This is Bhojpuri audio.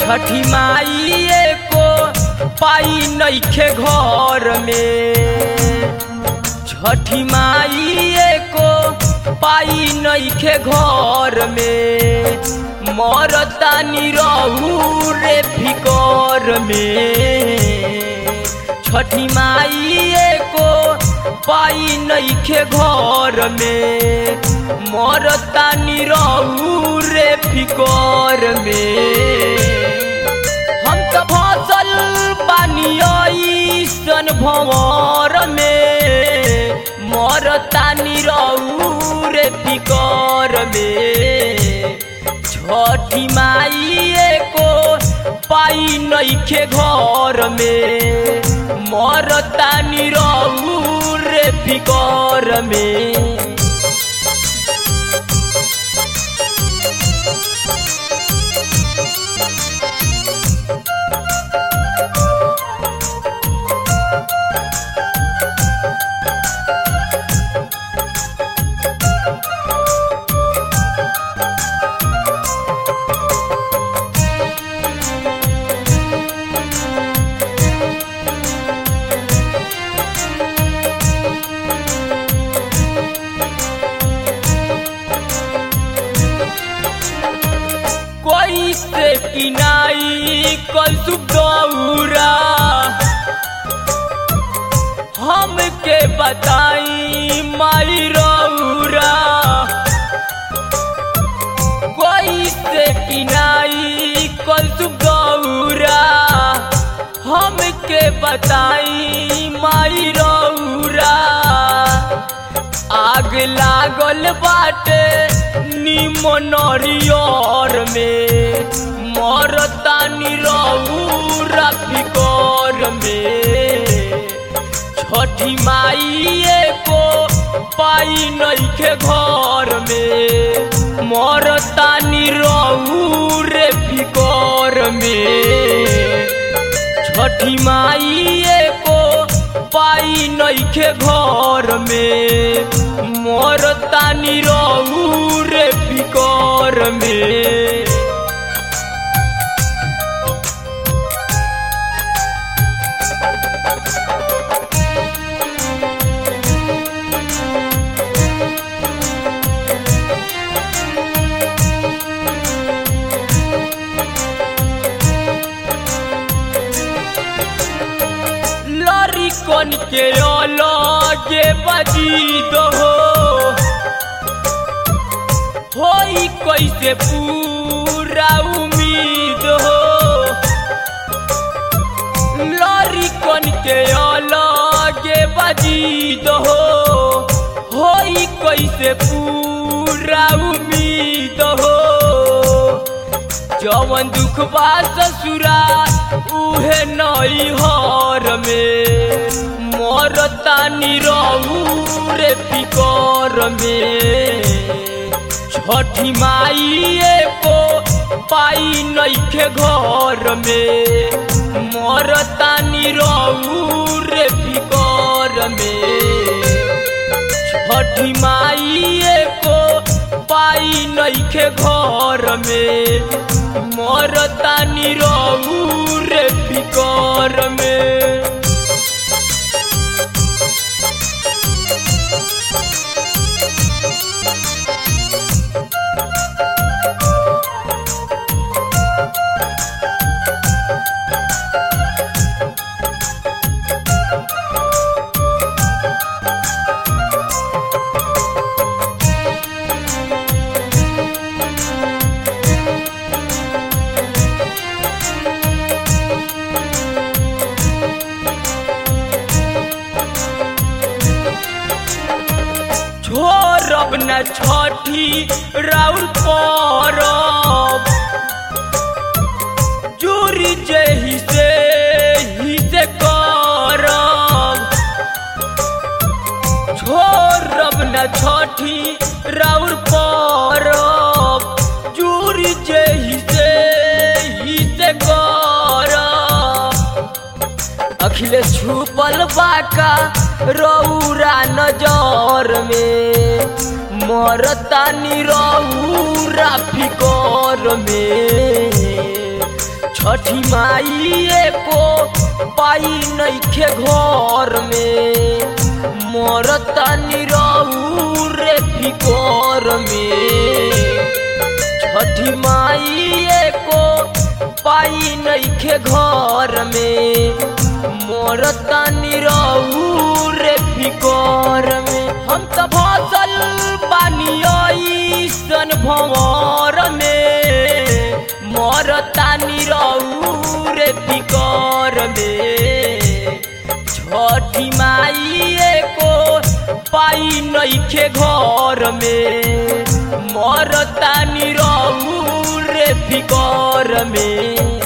छठी माई को पाई नइखे घर में छठी माई को पाई नइखे घर में मरतानी रहू रे फिकर में छठी माई को पाई नइखे घर में मरतानी रहू रे फिकर में हम तो फसल पानी सन भंवर में मरतानी रहू रे फिकर में छठी माई को पाई नइखे घर में मरतानी रहू रे फिकर में कोई से किनाई कल दौरा हमके बताई माई रौरा कोई से किनाई कल दौरा हमके बताई माई रौरा आग लागल बाटे निमन नरियर में मरतानी रौरा फिकर में छठी माई को पाई नइखे घर में मरतानी रहू रे फिकर में छठी माई को पाई नइखे घर में मरतानी रहू रे फिकर में लरी कन के अलगे बजी दो होई कैसे पूरा उम्मीद हो लरी कन के अलगे बजी दो होई कैसे पूरा उम्मीद हो जवन दुख बा ससुरा उहे नई हर में मरतानी रहू रे फिकर में छठी माई को पाई नइखे घर में मरतानी रहू रे फिकर में छठी माई को पाई नइखे घर में मरतानी रहू रे फिकर में छोड़ब न छठी राउर परब चोरी जही से ही से करब छोड़ब न छठी राउर परब चोरी जही से ही से करब अखिलेश छुपल बाका रौरा नजर में मरतानी रौरा फिकर में छठी माई को पाई नइखे घर में मरता निरऊ रे फिकोर में छठी माई को पाई नइखे घर में मरता निरऊ रे फिकोर में हम त फसल बानी ऐसन भंवर में मरता निरऊ रे फिकोर में छठी माई को पाई नइखे घर में मरता निरऊ रे फिकोर में